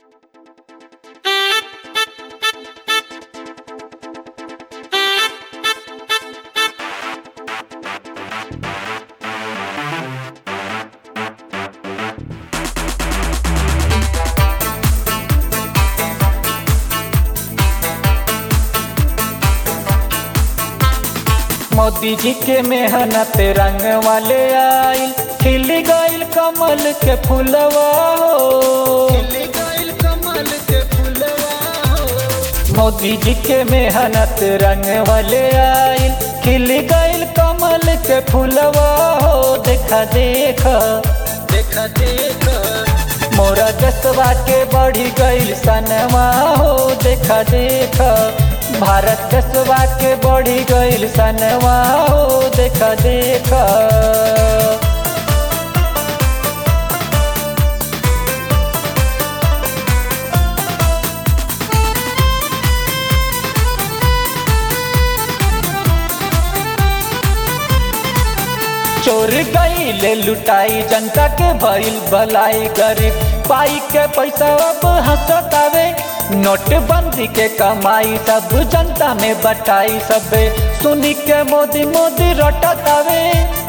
मोदी जी के मेहनत रंग वाले आइल खिल गइल कमल के फुलवा हो मोदी जी के मेहनत रंग वाले आइल खिल गइल कमल के फुलवा हो देखा देखा देखा देखा मोरा जसवा के बढ़ी गइल सनवा हो देखा देखा भारत जसवा के बढ़ी गइल सनवा हो देखा देखा चोर गईले लुटाई जनता के भइल भलाई गरीब पाई के पैसा अब हंसतावे नोटबंदी के कमाई सब जनता में बटाई सबे सुनी के मोदी मोदी रटतावे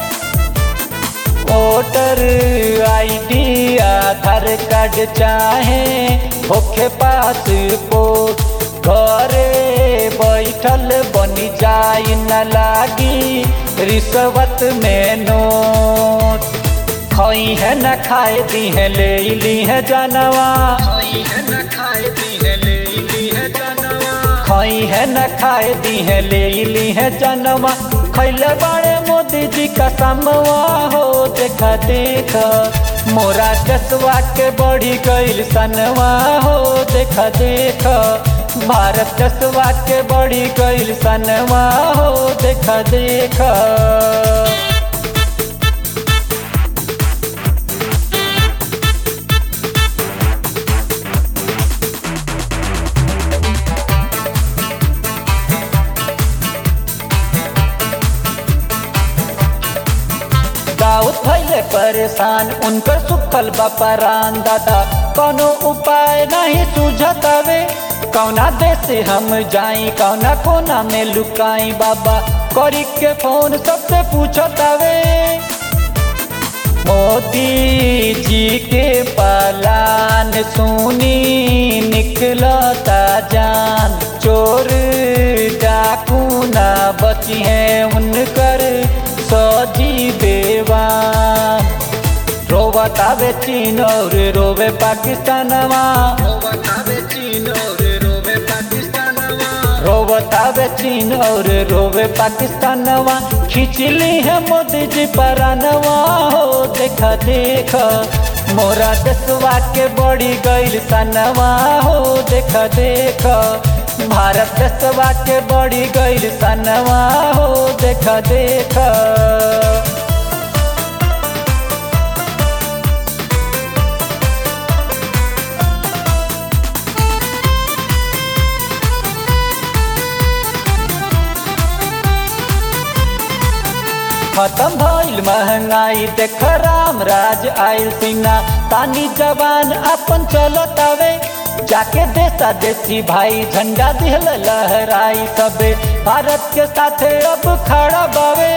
वोटर आईडी आधार कार्ड चाहे होखे पासपोर्ट घरे बैठल बनी जाई न लागी रिश्वत में नोट खई है न खाए दी है ले ली है जानवा खाई है न खाए दी है ले ली है जानवा खई है न खाए दी है ले ली है जानवा खैले बाड़े मोदी जी का समवा हो देखा देखा मोरा जसवा के बढ़ी गइल सनवा हो देखा देखा भारत जसवा के बढ़ी गइल सनवा हो देखा देखा दाऊद भैले परेशान उनकर सुखल बपरान दादा कोनो उपाय नहीं सुझतावे कौना देश हम जाई कौना कोना में लुकाई बाबा करी के फोन सबसे पूछतावे मोदी जी के पलान सुनी निकलता जान चोर डाकू ना बची है उनकर सजी बेवान रोवतावे चीन और रोवे पाकिस्तानवा रोवतावे चीन और रोवे पाकिस्तानवा रोवतावे चीन और रोवे पाकिस्तानवा खिंचली है मोदी जी परानवा हो देखा देखा मोरा दसवा के बड़ी गइल सनवा हो देखा देखा भारत दसवा के बड़ी गइल सनवा हो देखा देखा खत्म भइल महंगाई देख राम राज आइल सिन्हा तानी जवान अपन चलतावे जाके देशा देसी भाई झंडा दिहल लहराई सबे भारत के साथे अब खड़ा बावे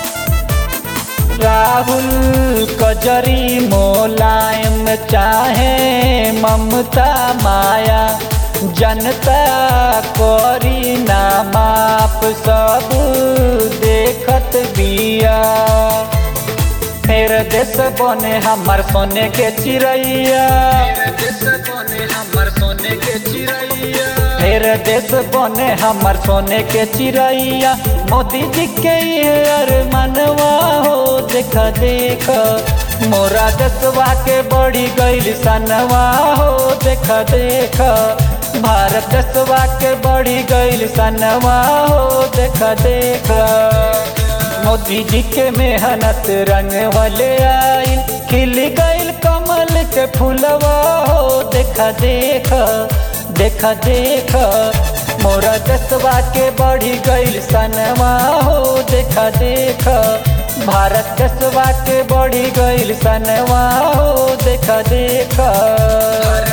राहुल कजरी मोलायम चाहे ममता माया जनता करी ना माप सब देखत बिया फिर देश बने हमार सोने के चिड़ैया मेरे देश बने हमर सोने के चिड़ैया फिर देश बने हमार सोने के चिड़ैया मोदी जी के ये अरमानवा हो देखा देखा मोरा दसवा के बड़ी गइल सनवा हो देखा देखा भारत दसवा के बड़ी गइल सनवा हो देखा देखा मोदी जी के मेहनत रंग वाले आइल खिल गइल कमल के फूलवा हो देखा देखा देखा देखा मोरा दसवा के बढ़ी गइल सनवा हो देखा देखा भारत दसवा के बढ़ी गइल सनवा हो देखा देखा